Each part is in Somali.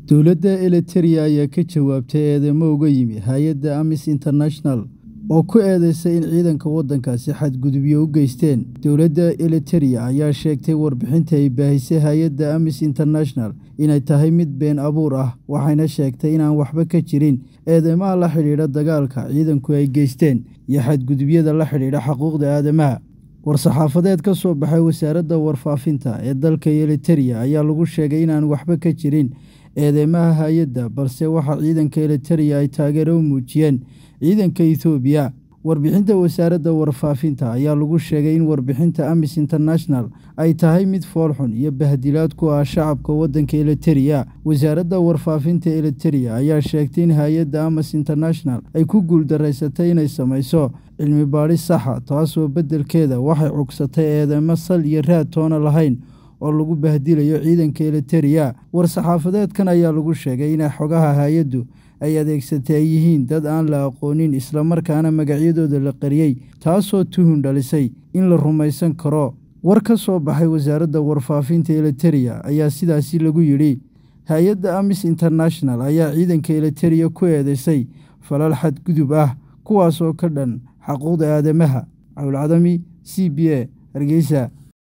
dowladda eliteria ayaa ka jawaabtay eedeymo uga yimi hay-adda amis international oo ku eedeysay in ciidanka waddankaasi xadgudubyo u geysteen dowladda eliteria ayaa sheegtay warbixinta ay baahisay hay-adda amis international inay tahay mid been abuur ah waxayna sheegtay inaan waxba ka jirin eedeymaha la xidhiidha dagaalka ciidanku ay geysteen iyo xadgudubyada la xidhiidha xuquuqda aadamaha war-saxaafadeed ka soo baxay wasaaradda warfaafinta ee dalka eliteria ayaa lagu sheegay inaan waxba ka jirin eedeymaha hay-adda balse waxa ciidanka eliteria ay taageero u muujiyeen ciidanka ethoobiya warbixinta wasaaradda warfaafinta ayaa lagu sheegay in warbixinta amis international ay tahay mid foolxun iyo bahdilaad ku ah shacabka waddanka eliteria wasaaradda warfaafinta eliteria ayaa sheegtay in hay-adda amis international ay ku guuldaraysatay inay samayso cilmi baadhis saxa taasoo beddelkeeda waxay cugsatay eedeymo sal iyo raad toona lahayn oo lagu bahdilayo ciidanka eliteria war-saxaafadeedkan ayaa lagu sheegay in xogaha hay-addu ay adeegsatay ay yihiin dad aan la aqoonin islamarkaana magacyadooda la qariyey taasoo tuhun dhalisay in la rumaysan karo war ka soo baxay wasaaradda warfaafinta eliteria ayaa sidaasi lagu yidhi hay-adda amis international ayaa ciidanka eliteria ku eedeysay falal xadgudub ah kuwaas oo ka dhan xaquuqda aadamaha cawlcadami c b a hargeysa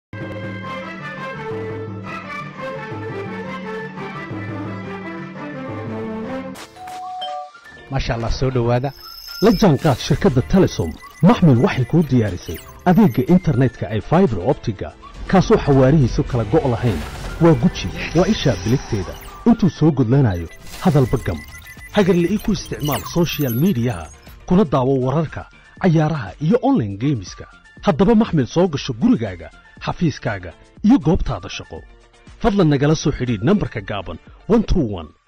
maasha allah soo dhowaada la jaanqaad shirkadda telesom maxmil waxay kuu diyaarisay adeegga internetka ay faibar optiga kaasoo xawaarihiisu kala go' lahayn waa guji waa ishaa biligteeda intuu soo gudlanayo hadalba gam hagarle ii ku isticmaal sochial midiyaha kuna daawo wararka cayaaraha iyo onlaine geemiska haddaba maxmil soo gasho gurigaaga xafiiskaaga iyo goobtaada shaqo fadlan nagala soo xidhiidh nambarka gaaban